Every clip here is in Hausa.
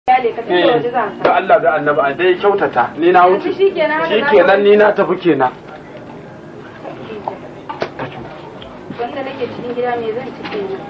da Allah da annaba a dai kyautata ni na wuce shikenan ni na tafi kenan wanda nake cikin gida me zan ci kenan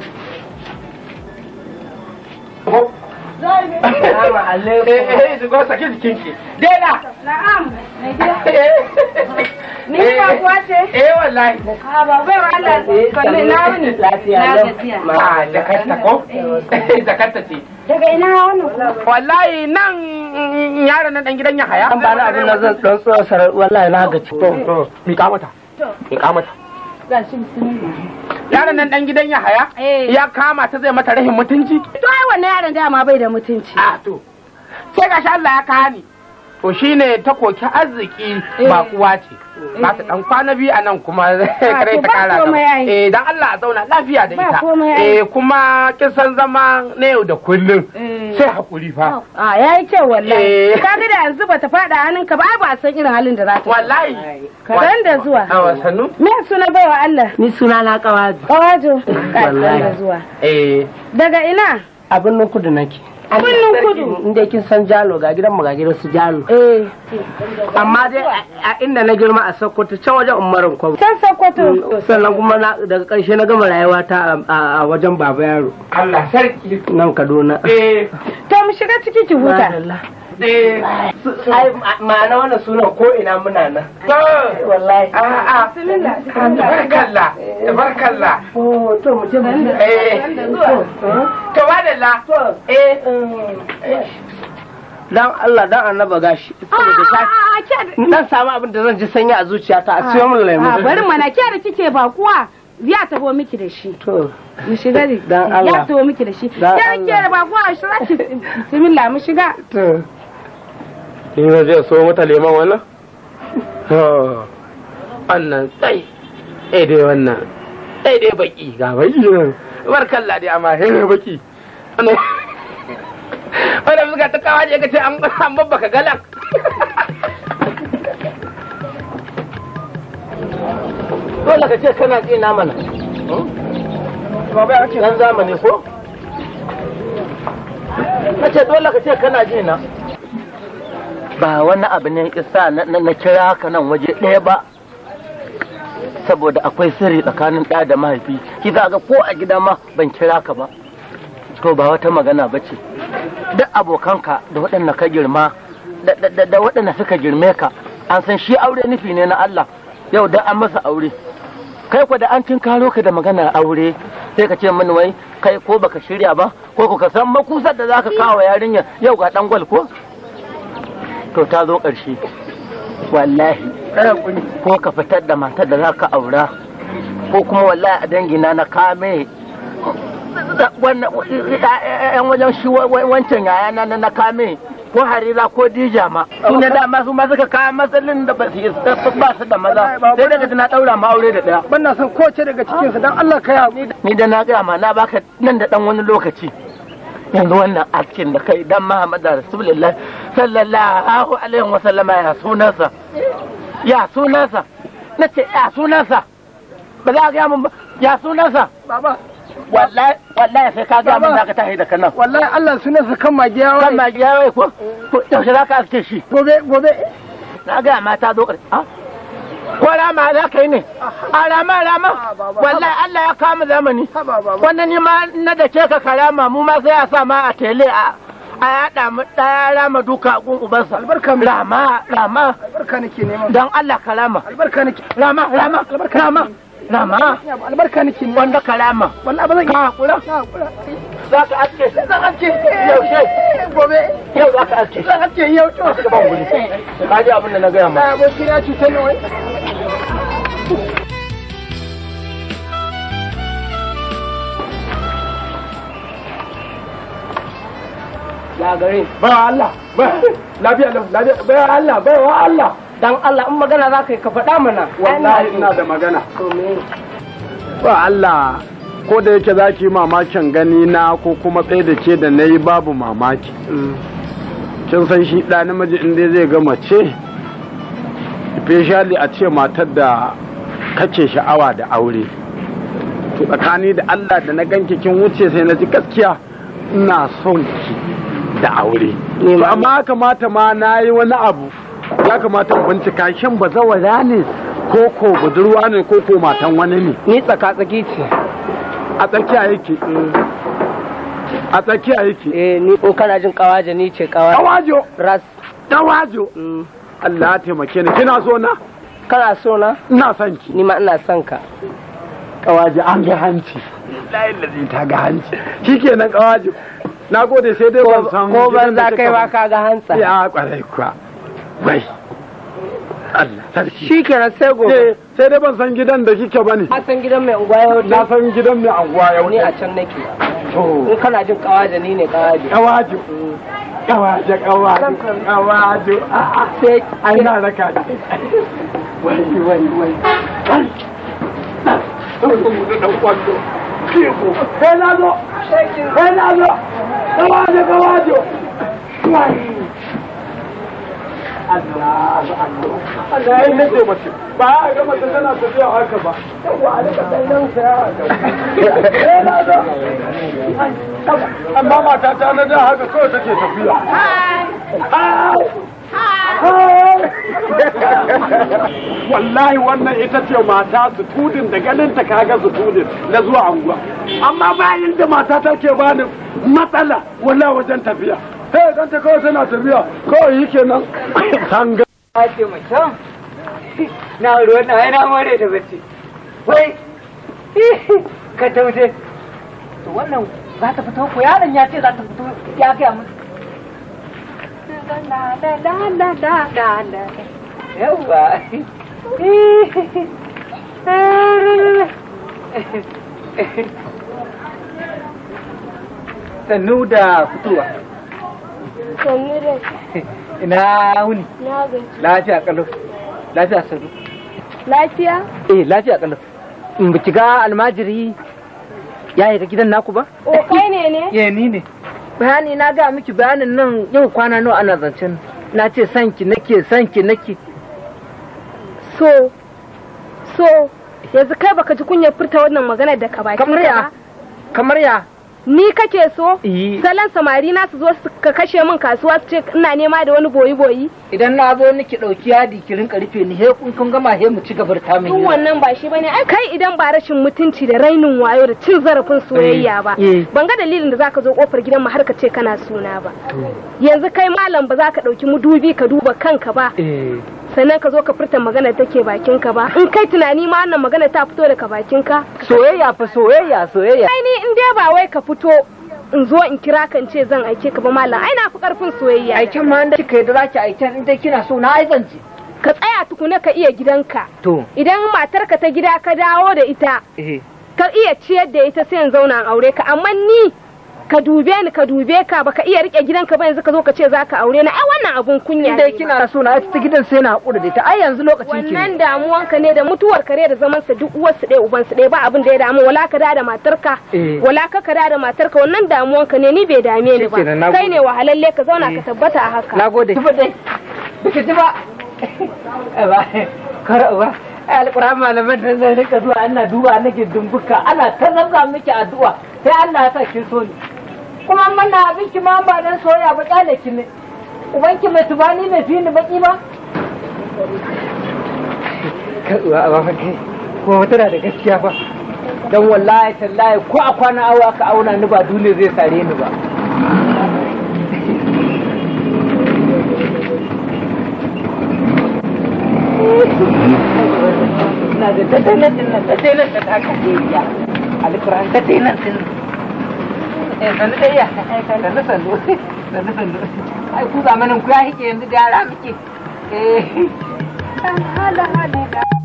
Salamu alaikum. Eh, eh, shigo saki jikinki. Dela. na'am mai gida ni ba kuwa ce Eh, wallahi. a ba bai wa Allah sanne na wuni na gajiya Ah, jakarta ko? Jakarta ce. daga ina wannan kuma Wallahi nan mm, yaron nan dan gidan ya haya. an ba na abin da zan dan tsosar wallahi na gaci To, to, mika mata. Mika mata. ga shi bismillah Yaron nan dan gidan ya haya. eh Ya kama ta zai mata rahin mutunci. to ai wannan yaron dama bai da mutunci A to. Sai gashi Allah ya kawo ni. To shine ta koki arziki ba kuwa ce. Ba ta dan kwana biyu a nan kuma kare to ta ba kara komai ai. Eh dan Allah a zauna lafiya da Ba ita. komai ai. Eh kuma kisan zama na yau da kullum. Eh. Sai hakuri fa. a yayi kyau wallahi Eh. kaga da yanzu bata fada hannunka ba ai ba a san irin halin da za ta Wallahi. kadan da zuwa A wasannu? me suna baiwa Allah ni suna na kawaji kawajo Wallahi. da zuwa Eh. daga ina abin nan kudu nake Birnin kudu. inda kin san jalo ga gidan mu ga gidan su jalo eh amma dai a- a inda na girma a sokoto can wajen umarin kwabo can sokoto sannan kuma na- daga karshe na gama rayuwa ta a- a a wajen baba yaro Allah sarki. nan kaduna Eh. to mu shiga ciki ki huta Madalla. Eh. ai ma- ma'ana wannan sunan ko ina muna nan To. wallahi A'a. Tabarkalla. Tabarkalla. oh to mu je mu je. Eh. To madalla. Eh. dan Allah dan annaba gashi saboda zafi dan samu abin da zan ji sanyi a zuciyata a siyo min lemu a bari mana ke da kike ba kuwa ya taho miki da shi to mu shiga ne Dan ya Allah. taho miki da shi Dan ke da kike da ba kuwa shi zaki bismillah mu shiga to Ni na je so mata leman wannan? Wannan tsai. Eh dai wannan. Eh dai baki ga baki nan. Barkalla dai amma he baki. Wannan Wannan suka ta kawo je kace an an babbaka galan. dole ka ce kana ji na mana Baba ya ce dan zamani ko nace dole ka ce kana ji na ba wani abu ne isa na na kira ka nan waje ɗaya ba saboda akwai sirri tsakanin ɗa da mahaifi ki za ga ko a gida ma ban kira ka ba to ba wata magana ba ce duk abokanka da waɗanda ka girma da- da da- da waɗanda suka girme ka an san shi aure nufi ne na Allah yau da an masa aure kai ko da an karo ka da maganar aure sai ka ce mini wai kai ko baka shirya ba ko ko ka san makusar da zaka kawo yarinya yau ga dan gwal ko to ta zo ƙarshe wallahi ko ka fitar da matar da zaka aura ko kuma wallahi a dangina na kame da- wannan yan wajen shi wa- wa- wancan yaya na na kame ko harira ko dija ma su ne dama su ma suka kawo matsalin da ba su yi ba su da maza sai daga na daura ma aure da daya Ban san kowace daga cikinsu don Allah ka yawo. ni da na gaya ma na baka nan da dan wani lokaci yanzu wannan askin da kai dan Muhammad Rasulullah sallallahu alaihi wa sallama ya sunansa ya sunansa nace ya sunansa ba za ka gaya mun ba ya sunansa Baba, wallahi wallahi sai ka gaya mun zaka tahi da kanan wallahi Allah sunansa kan magiya kan wai. ma giya wai ko to yaushe za ka aske shi Gobe, gobe. na gaya ma ta zo ƙarshe ah? ko rama za ka yi ne a rama rama wallahi Allah ya kama zamani Haba, baba. wannan ni ma na da ce ka karama mu ma sai a sa ma a tele a a yaɗa mu ɗaya rama duka gun ubansa Albarka mu. rama rama Albarka nake nema. don Allah karama Albarka nake. rama rama rama rama Albarka nake nema. wanda karama Wallahi ba zan ka hakura Na hakura. za ka aske zan aske yaushe Gobe. yau za ka aske Zan ake yau to. ka ji abin da na gaya ma Na aboki na cutar ni wai. ya gare ba Allah. Ba lafiya lau lafiya ba Allah ba wa Allah. dan Allah in magana za ka yi ka faɗa mana Wallahi ina da magana. Ba Allah ko da yake za ki yi mamakin gani na ko kuma tsaye da ke da na yi babu mamaki. Kin san shi ɗa namiji in dai zai ga mace, especially a ce matar da kake sha'awa da aure. To tsakani da Allah da na ganki kin wuce sai na ji gaskiya ina son ki da aure Ni to ma- amma ya kamata ma na yi wani abu ya kamata in bincika shin bazawara ne ko ko budurwa ne ko ko matan wani ne ni tsaka tsaki ce a tsakiya yake a tsakiya yake eh ni ko kana jin kawaje ni ce kawaje dawajo ras dawajo Mm. Allah ya taimake ni kina so na kana so na ina son ki ni ma ina son ka kawaji an ga hanci layin da ta ga hanci shikenan kawaji na gode sai dai ban san ko ban gidan da za kika kai ma ba. ka ga hantsa ya kwarai kuwa bai Allah sarki shikenan sai gobe Eh, sai dai ban san gidan da kike bane a san gidan mai unguwa ya na wuce san gidan mai anguwa ya ni a wuce can nake to in kana jin kawaje ni ne kawaje kawaji kawaji kawaji kawaji a'a sai ai na raka ni wai wai wai wai dan kwando sai na zo sai na zo kawaji kawaji wai Allah Allah Allah ya nade mace ba a ga mace tana tafiya haka ba yawa a daga ɗan saya haka sai na zo amma mata ta na da haka kawai take tafiya wallahi wannan ita ce mata su tudin da ganin ta kaga su tudin na zuwa anguwa amma bayan da mata ta ke bani matsala wala wajen tafiya sai dan ta kawai tana tafiya kawai yi kenan tanga a ce mutum na ruwan na yana more da bacci wai ka taushe to wannan za ta fito ko yaron ya ce za ta fito ya gaya musu yawwa sannu da fitowa sannu da ina wuni na gaji lafiya kalau lafiya sannu lafiya eh lafiya kalau in ba ki ga almajiri ya yi ta gidan naku ba o kai ne ne eh ni ne bayani na ga miki bayanin nan yau kwana nawa ana zancen na ce sanki nake sanki nake so so yanzu kai baka ji kunyar furta wannan magana da ka baki kamar ya kamar ya ni kake so Eh. salon samari na su zo su ka kashe min kasuwa su ce ina nema da wani boyi boyi idan na zo niki dauki yadi ki rinka rufe ni he kun kun gama he mu ci gabar ta min duk wannan ba shi bane ai kai idan ba rashin mutunci da rainin wayo da cin zarafin soyayya ba Eh. ban ga dalilin da zaka zo kofar gidan mu har ka ce kana suna ba yanzu kai malam ba za ka dauki mudubi ka duba kanka ba eh sannan ka zo ka furta magana take bakinka ba in kai tunani ma wannan magana ta fito daga bakinka soyayya fa soyayya soyayya ai ni in dai ba wai ka fito in zo in kira kan ce zan aike ka ba malam ai na fi karfin soyayya aiken ma da kika yi da zaki aiken in dai kina so na aizance ka tsaya tukuna ka iya gidanka to idan matarka ta gida ka dawo da ita eh ka iya ciyar da ita sai in zauna in aure ka amma ni ka dube ni ka dube ka baka iya rike gidanka ba yanzu ka zo ka ce zaka aure na ai wannan abun kunya in dai ne kina so na ta gidan sai na hakura da ita ai yanzu lokacin ki wannan damuwanka ne da mutuwar kare da zaman sa duk uwarsu ɗaya uban su ɗaya ba abin da ya damu wala ka da da matarka Eh. wala ka ka da da matarka wannan damuwanka ne ni bai dame ni ba Shikenan, na kai gode. ne wahalalle ka zauna ka tabbata a haka na gode ki dai biki ji ba ba kar ba alquran malaman da zai rika zuwa ana duba nake dumbuka ana ta zabza miki addu'a sai Allah ya sa kin so ni kuma mana abinki ma ba dan soya ba kyale ki ne ubanki mai tubani mai fi ni baki ba ko tana da gaskiya ba dan wallahi tallahi ko a kwana awa ka auna ni ba dole zai sare ni ba na da tattalin din nan tattalin da ta ka je ya alquran tattalin din eh sanu da ya sanu sanu sanu sanu ai ku zamanin ku ya hike yanzu da yara muke eh hala hala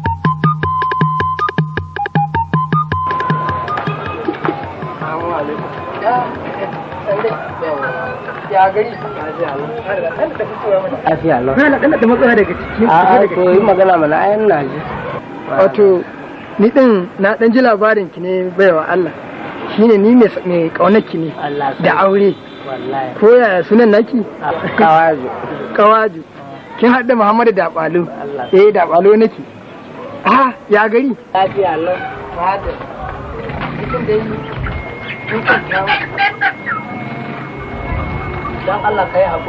ya gari lafiya lau na da da matsala daga ciki a to yi magana mana ayan na ji wato ni din na dan ji labarin ki ne baiwa Allah shine ni mai mai kaunar ki ne Allah da aure wallahi ko yaya sunan naki kawazo kawaju kin haɗa Muhammadu da balo eh da balo nake ah ya gari lafiya lau Fada. Cikin da yi. dan Allah kai haƙuri